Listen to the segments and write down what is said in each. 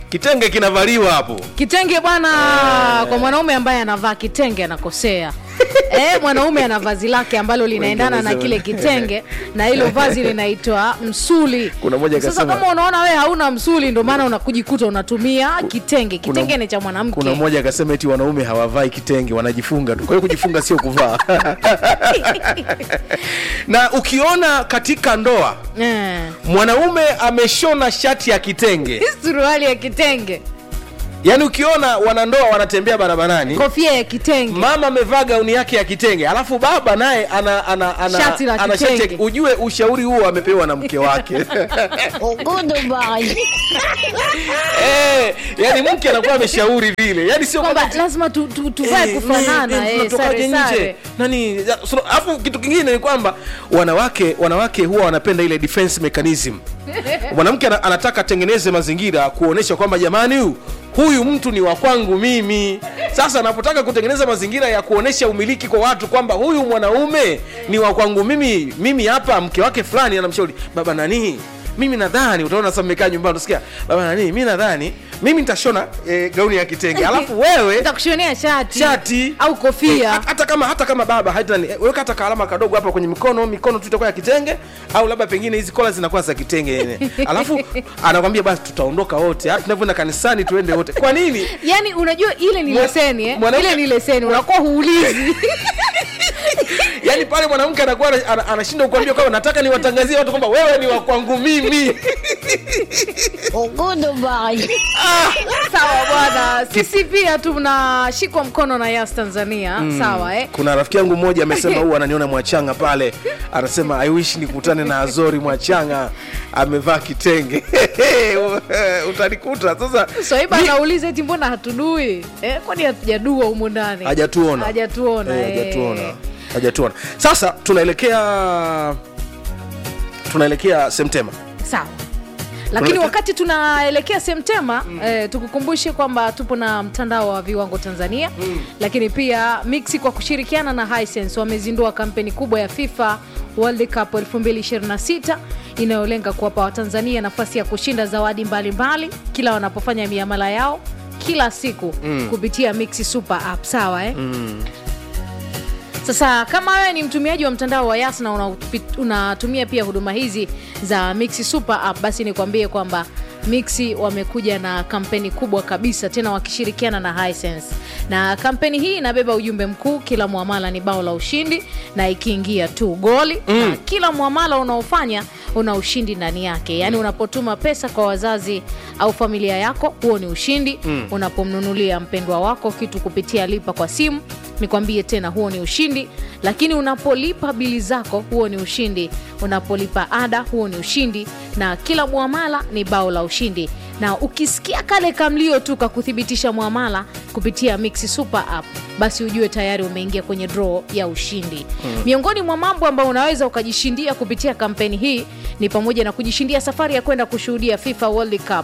kitenge kinavaliwa hapo kitenge bwana kwa mwanaume ambaye anavaa kitenge anakosea eh, mwanaume ana vazi lake ambalo linaendana na kile kitenge na hilo vazi linaitwa msuli Kuna mmoja sasa akasema- kama unaona wewe hauna msuli ndio maana unakujikuta unatumia kitenge Kuna- kitenge ni cha mwanamke kuna mmoja akasema eti wanaume hawavai kitenge wanajifunga tu kwa hiyo kujifunga sio kuvaa na ukiona katika ndoa eh. mwanaume ameshona shati ya kitenge suruali ya kitenge yaani ukiona wanandoa wanatembea barabarani kofia ya kitenge mama amevaa gauni yake ya kitenge alafu baba naye ana, ana, ana, Shati la ana shati ya- kitenge. ujue ushauri huo amepewa na mke wake eh, yani mke anakuwa ameshauri vile yani sio kwamba kwamba lazima tu, tu, tuvae Eh, kufanana eh, eh, tunatokaje sare nje sare nani ya, so, alafu kitu kingine ni kwamba wanawake wanawake huwa wanapenda ile defense mechanism mwanamke ana- anataka atengeneze mazingira kuonesha kwamba jamani huyu huyu mtu ni wa kwangu mimi sasa anapotaka kutengeneza mazingira ya kuonesha umiliki kwa watu kwamba huyu mwanaume ni wa kwangu mimi mimi hapa mke wake fulani anamshauri baba nani mimi nadhani utaona sasa mmekaa nyumbani utasikia baba nani mi nadhani mimi nitashona eh, gauni ya kitenge alafu wewe nitakushonea shati shati au kofia Eh, hata kama hata kama baba hata weka hata kaalama kadogo hapa kwenye mikono mikono tu itakuwa ya kitenge au labda pengine hizi kola zinakuwa za kitenge yenye alafu anakwambia basi tutaondoka wote hata tunavyoenda kanisani tuende wote kwa nini yani unajua ile ni Mwa- leseni eh? mwanamke- ile ni leseni unakuwa huulizi yaani pale mwanamke anakuwa ana- ana- anashindwa kuambia kwamba nataka niwatangazie watu kwamba wewe ni wa kwangu mimi sawa bwana sisi pia tunashikwa mkono na yas tanzania sawa eh? kuna rafiki yangu mmoja amesema huu ananiona mwachanga pale anasema i wish nikutane na azori mwachanga amevaa kitenge utanikuta sasa swaiba mi- anauliza eti mbona hatudui eh, kwani hatujadua humu ndani hajatuona hajatuona Eh, eh. hajatuona hajatuona sasa tunaelekea tunaelekea semtema sawa lakini Tunaelekea- wakati tunaelekea semtema mm. eh, tukukumbushe kwamba tupo na mtandao wa viwango tanzania mm. lakini pia mixi kwa kushirikiana na hisense wamezindua kampeni kubwa ya fifa world cup 2026 inayolenga kuwapa watanzania nafasi ya kushinda zawadi mbalimbali mbali, kila wanapofanya miamala yao kila siku mm. kupitia mixi super app sawa eh? mm. Sasa kama wewe ni mtumiaji wa mtandao wa Yas na unapi- unatumia pia huduma hizi za Mixi Super App, basi nikwambie kwamba Mixi wamekuja na kampeni kubwa kabisa, tena wakishirikiana na Hisense, na kampeni hii inabeba ujumbe mkuu, kila muamala ni bao la ushindi, na ikiingia tu goli mm. na kila muamala unaofanya una ushindi ndani yake, yaani unapotuma pesa kwa wazazi au familia yako, huo ni ushindi mm. unapomnunulia mpendwa wako kitu kupitia lipa kwa simu nikwambie tena huo ni ushindi lakini unapolipa bili zako huo ni ushindi unapolipa ada huo ni ushindi na kila mwamala ni bao la ushindi na ukisikia kale kamlio tu kakuthibitisha mwamala kupitia mixi super app basi ujue tayari umeingia kwenye draw ya ushindi hmm. miongoni mwa mambo ambayo unaweza ukajishindia kupitia kampeni hii ni pamoja na kujishindia safari ya kwenda kushuhudia fifa world cup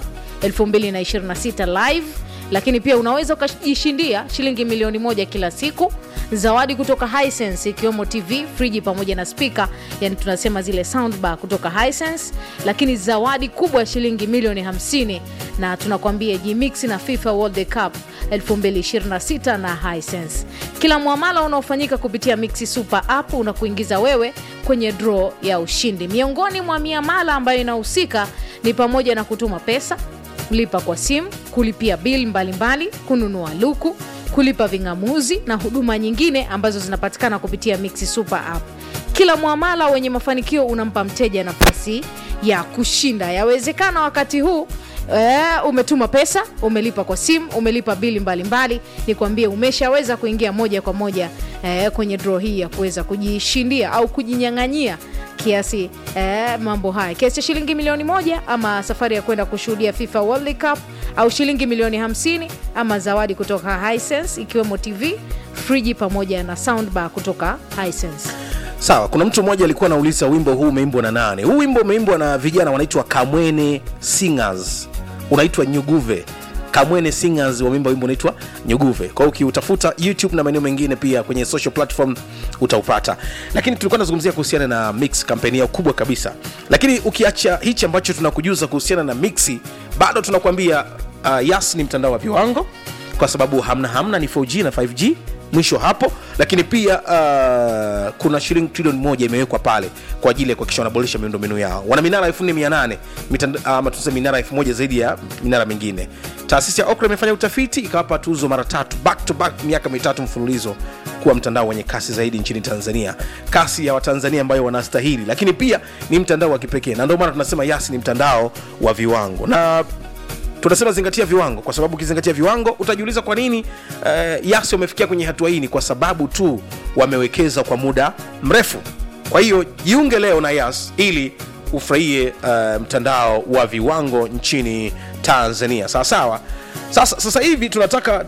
2026 live lakini pia unaweza ukajishindia shilingi milioni moja kila siku zawadi kutoka Hisense ikiwemo tv friji pamoja na spika yani tunasema zile soundbar kutoka Hisense lakini zawadi kubwa ya shilingi milioni 50 na tunakwambia jimix na fifa world cup 2026 na Hisense kila mwamala unaofanyika kupitia mixi super app unakuingiza wewe kwenye draw ya ushindi miongoni mwa miamala ambayo inahusika ni pamoja na kutuma pesa kulipa kwa simu kulipia bili mbalimbali kununua luku kulipa ving'amuzi na huduma nyingine ambazo zinapatikana kupitia mixi super app kila mwamala wenye mafanikio unampa mteja nafasi ya kushinda yawezekana wakati huu E, umetuma pesa umelipa kwa simu umelipa bili mbalimbali ni kuambie umeshaweza kuingia moja kwa moja e, kwenye draw hii ya kuweza kujishindia au kujinyang'anyia kiasi eh, mambo haya kiasi cha shilingi milioni moja ama safari ya kwenda kushuhudia fifa world cup au shilingi milioni 50 ama zawadi kutoka hisense ikiwemo tv friji pamoja na soundbar kutoka hisense sawa kuna mtu mmoja alikuwa anauliza wimbo huu umeimbwa na nane huu wimbo umeimbwa na vijana wanaitwa kamwene singers unaitwa nyuguve kamwene singers wameimba wimbo unaitwa nyuguve kwa hiyo ukiutafuta youtube na maeneo mengine pia kwenye social platform utaupata lakini tulikuwa tunazungumzia kuhusiana na mix kampeni yao kubwa kabisa lakini ukiacha hichi ambacho tunakujuza kuhusiana na mixi bado tunakuambia uh, yas ni mtandao wa viwango kwa sababu hamna hamna ni 4g na 5g mwisho hapo lakini pia uh, kuna shilingi trilioni moja imewekwa pale kwa ajili ya kuhakikisha wanaboresha miundombinu yao wana minara 4800 ama uh, tuseme minara 1000 zaidi ya minara mingine taasisi ya okra imefanya utafiti ikawapa tuzo mara tatu back to back miaka mitatu mfululizo kuwa mtandao wenye kasi zaidi nchini tanzania kasi ya watanzania ambayo wanastahili lakini pia ni mtandao wa kipekee na ndio maana tunasema yasi ni mtandao wa viwango na tunasema zingatia viwango kwa sababu ukizingatia viwango utajiuliza kwa nini uh, yasi wamefikia kwenye hatua hii ni kwa sababu tu wamewekeza kwa muda mrefu kwa hiyo jiunge leo na yas ili ufurahie uh, mtandao wa viwango nchini tanzania sawa sawa sasa, sasa hivi tunataka